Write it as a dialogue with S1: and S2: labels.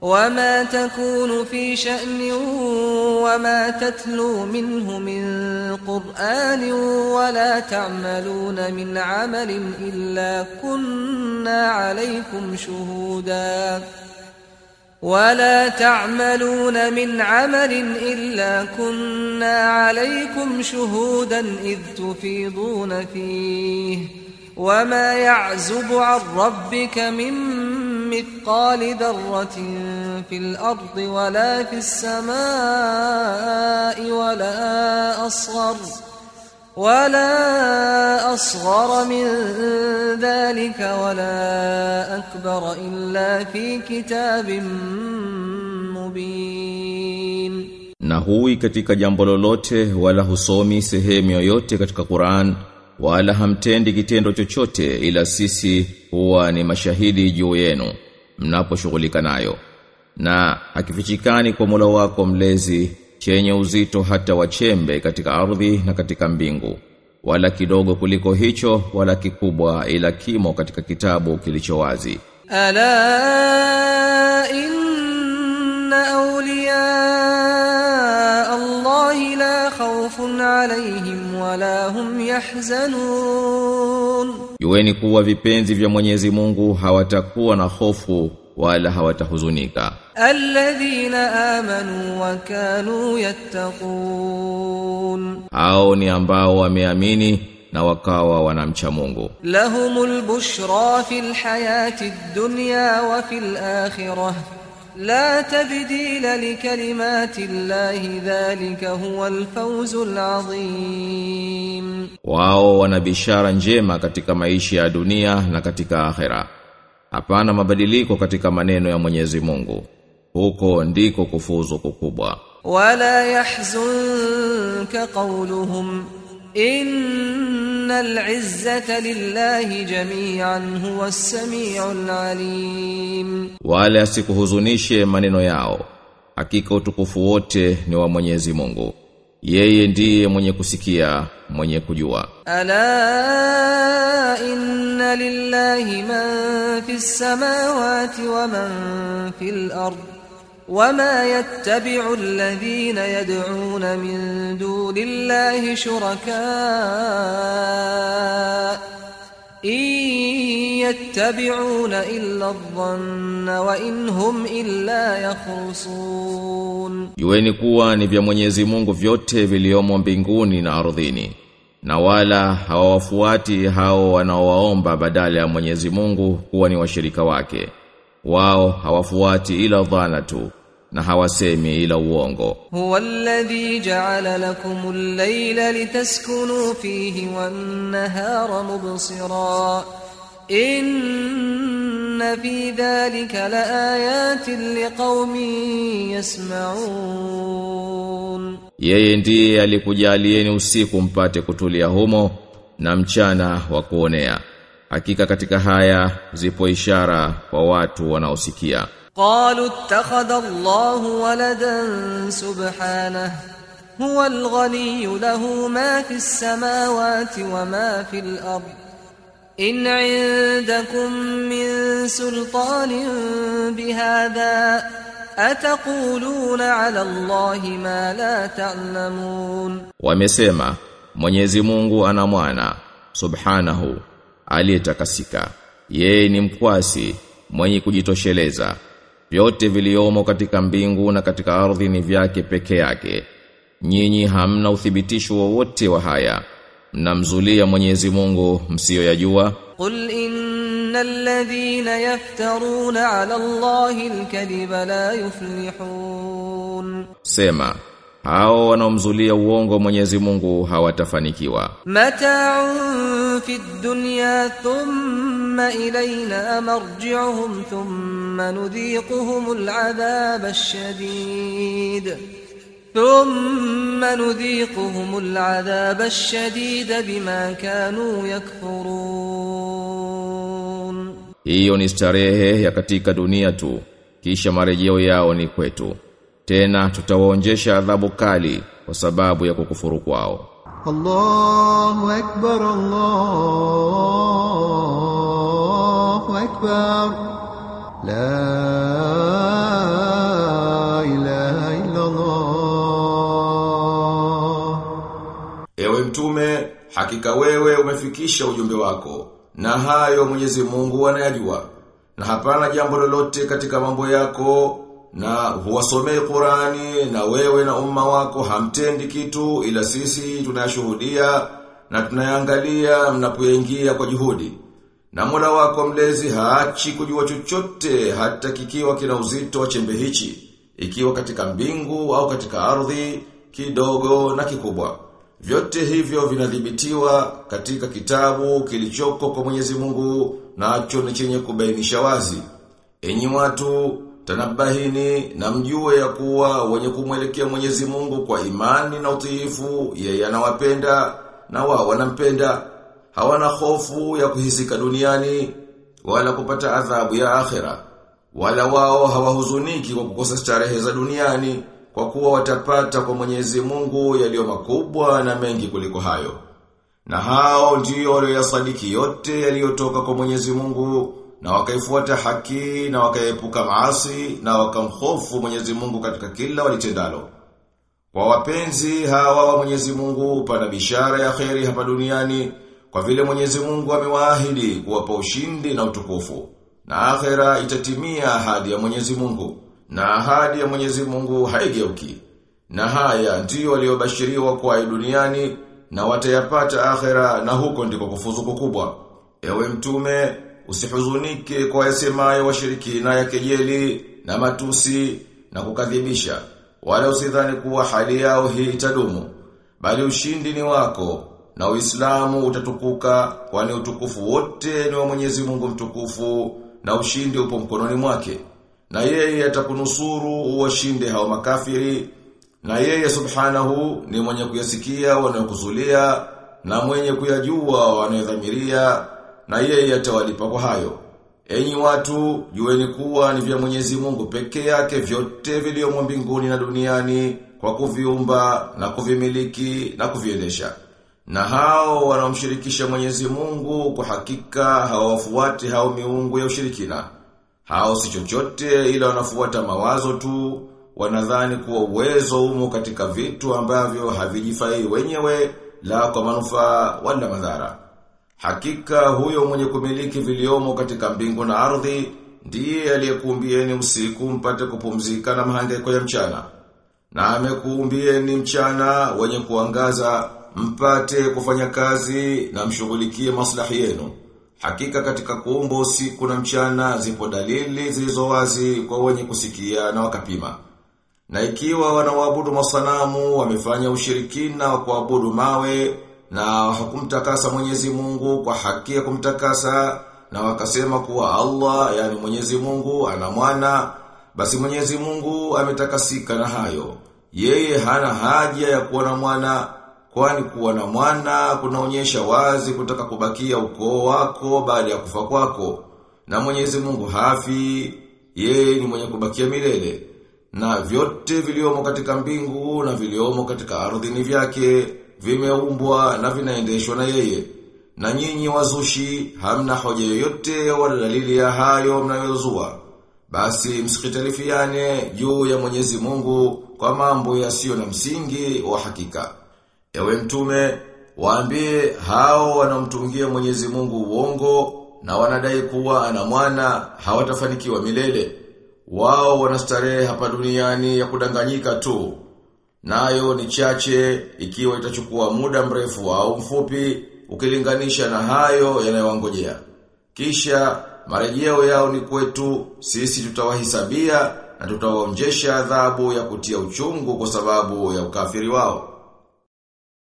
S1: وما تكون في شأن وما تتلو منه من قرآن ولا تعملون من عمل إلا كنا عليكم شهودا ولا تعملون من عمل إلا كنا عليكم شهودا إذ تفيضون فيه وما يعزب عن ربك من مثقال ذرة في الأرض ولا في السماء ولا أصغر ولا أصغر من ذلك ولا أكبر إلا في كتاب مبين
S2: na hui katika jambo lolote wala husomi sehemu yoyote katika Qur'an wala hamtendi kitendo chochote ila sisi huwa ni mashahidi juu yenu mnaposhughulika nayo na akifichikani kwa Mola wako mlezi chenye uzito hata wachembe katika ardhi na katika mbingu wala kidogo kuliko hicho wala kikubwa ila kimo katika kitabu kilicho wazi
S1: ألا إن أولياء الله لا خوف عليهم ولا هم يحزنون
S2: Jueni kuwa vipenzi vya Mwenyezi Mungu hawatakuwa na hofu wala hawatahuzunika
S1: الذين آمنوا وكانوا يتقون
S2: hao ni ambao wameamini na wakawa wanamcha Mungu
S1: لهم البشرى في الحياة الدنيا وفي الآخرة لا تبديل لكلمات الله ذلك هو الفوز العظيم
S2: wao wana bishara njema katika maisha ya dunia na katika akhera hapana mabadiliko katika maneno ya Mwenyezi Mungu huko ndiko kufuzu kukubwa
S1: ولا يحزنك قولهم إن العزة لله جميعا هو السميع العليم
S2: wale asikuhuzunishe maneno yao hakika utukufu wote ni wa Mwenyezi Mungu yeye ndiye mwenye kusikia mwenye kujua
S1: ألا إن لله من في السماوات ومن في الأرض وما يتبع الذين يدعون من دون الله شركاء إن يتبعون إلا الظن وإن هم إلا يخرصون
S2: Jueni kuwa ni vya Mwenyezi Mungu vyote viliomo mbinguni na ardhini na wala hawawafuati hao wanaowaomba badala ya Mwenyezi Mungu kuwa ni washirika wake wao hawafuati ila dhana tu na hawasemi ila uongo
S1: هو الذي جعل لكم الليل لتسكنوا فيه والنهار مبصرا إن في ذلك لآيات لقوم يسمعون
S2: Yeye ndiye alikujalieni usiku mpate kutulia humo na mchana wa kuonea. Hakika katika haya zipo ishara kwa watu wanaosikia.
S1: قالوا اتخذ الله ولدا سبحانه هو الغني له ما في السماوات وما في الأرض إن عندكم من سلطان بهذا أتقولون على الله ما لا تعلمون
S2: Wamesema Mwenyezi Mungu ana mwana subhanahu aliyetakasika. Yeye ni mkwasi mwenye kujitosheleza. Vyote viliomo katika mbingu na katika ardhi ni vyake peke yake. Nyinyi hamna uthibitisho wowote wa haya. Mnamzulia Mwenyezi Mungu msiyoyajua.
S1: قل إن الذين يفترون على الله الكذب لا يفلحون
S2: Sema, hao wanaomzulia uongo Mwenyezi Mungu hawatafanikiwa.
S1: متاع في الدنيا ثم إلينا مرجعهم ثم نذيقهم العذاب الشديد ثم نذيقهم العذاب الشديد بما كانوا يكفرون
S2: Hiyo ni starehe ya katika dunia tu, kisha marejeo yao ni kwetu. Tena tutawaonjesha adhabu kali kwa sababu ya kukufuru kwao.
S3: الله أكبر الله أكبر لا
S2: hakika wewe umefikisha ujumbe wako na hayo Mwenyezi Mungu anayajua na hapana jambo lolote katika mambo yako na huwasomei Qurani na wewe na umma wako hamtendi kitu ila sisi tunayashuhudia na tunayangalia mnapoingia kwa juhudi na Mola wako mlezi haachi kujua chochote hata kikiwa kina uzito wa chembe hichi ikiwa katika mbingu au katika ardhi kidogo na kikubwa vyote hivyo vinadhibitiwa katika kitabu kilichoko kwa Mwenyezi Mungu nacho ni chenye kubainisha wazi. Enyi watu, tanabahini na mjue ya kuwa wenye kumwelekea Mwenyezi Mungu kwa imani na utiifu, yeye anawapenda na wao wanampenda. Hawana hofu ya kuhisika duniani wala kupata adhabu ya akhera. Wala wao hawahuzuniki kwa kukosa starehe za duniani kwa kuwa watapata kwa Mwenyezi Mungu yaliyo makubwa na mengi kuliko hayo. Na hao ndio walioyasadiki yote yaliyotoka kwa Mwenyezi Mungu na wakaifuata haki na wakaepuka maasi na wakamhofu Mwenyezi Mungu katika kila walitendalo. Kwa wapenzi hawa wa Mwenyezi Mungu pana bishara ya kheri hapa duniani kwa vile Mwenyezi Mungu amewaahidi kuwapa ushindi na utukufu. Na akhera itatimia ahadi ya Mwenyezi Mungu na ahadi ya Mwenyezi Mungu haigeuki. Na haya ndiyo waliobashiriwa kwa duniani na watayapata akhera na huko ndiko kufuzu kukubwa. Ewe mtume, usihuzunike kwa yasemayo washirikina ya kejeli na matusi na kukadhibisha. Wala usidhani kuwa hali yao hii itadumu. Bali ushindi ni wako na Uislamu utatukuka kwani utukufu wote ni wa Mwenyezi Mungu mtukufu na ushindi upo mkononi mwake. Na yeye atakunusuru uwashinde hao makafiri na yeye subhanahu ni mwenye kuyasikia wanayokuzulia na mwenye kuyajua wanayodhamiria na yeye atawalipa kwa hayo. Enyi watu, jueni kuwa ni vya Mwenyezi Mungu peke yake vyote vilivyomo mbinguni na duniani kwa kuviumba na kuvimiliki na kuviendesha. Na hao wanaomshirikisha Mwenyezi Mungu kwa hakika hawafuati hao miungu ya ushirikina. Hao si chochote ila wanafuata mawazo tu, wanadhani kuwa uwezo umo katika vitu ambavyo havijifai wenyewe la kwa manufaa wala madhara. Hakika huyo mwenye kumiliki viliomo katika mbingu na ardhi ndiye aliyekuumbieni usiku mpate kupumzika na mahangaiko ya mchana. Na amekuumbieni mchana wenye kuangaza mpate kufanya kazi na mshughulikie maslahi yenu. Hakika katika kuumba usiku na mchana zipo dalili zilizo wazi kwa wenye kusikia na wakapima. Na ikiwa wanaoabudu masanamu wamefanya ushirikina wa kuabudu mawe na hakumtakasa Mwenyezi Mungu kwa haki ya kumtakasa na wakasema kuwa Allah yani Mwenyezi Mungu ana mwana basi Mwenyezi Mungu ametakasika na hayo. Yeye hana haja ya kuwa na mwana kwani kuwa na mwana kunaonyesha wazi kutaka kubakia ukoo wako baada ya kufa kwako. Na Mwenyezi Mungu hafi, yeye ni mwenye kubakia milele. Na vyote viliomo katika mbingu na viliomo katika ardhi ni vyake, vimeumbwa na vinaendeshwa na yeye. Na nyinyi wazushi hamna hoja yoyote wala dalili ya hayo mnayozua. Basi msikitalifiane juu ya Mwenyezi Mungu kwa mambo yasiyo na msingi wa hakika. Ewe mtume, waambie hao wanaomtungia Mwenyezi Mungu uongo na wanadai kuwa ana mwana hawatafanikiwa milele. Wao wanastarehe hapa duniani ya kudanganyika tu. Nayo ni chache ikiwa itachukua muda mrefu au mfupi ukilinganisha na hayo yanayowangojea. Kisha marejeo yao ni kwetu, sisi tutawahisabia na tutawaonjesha adhabu ya kutia uchungu kwa sababu ya ukafiri wao.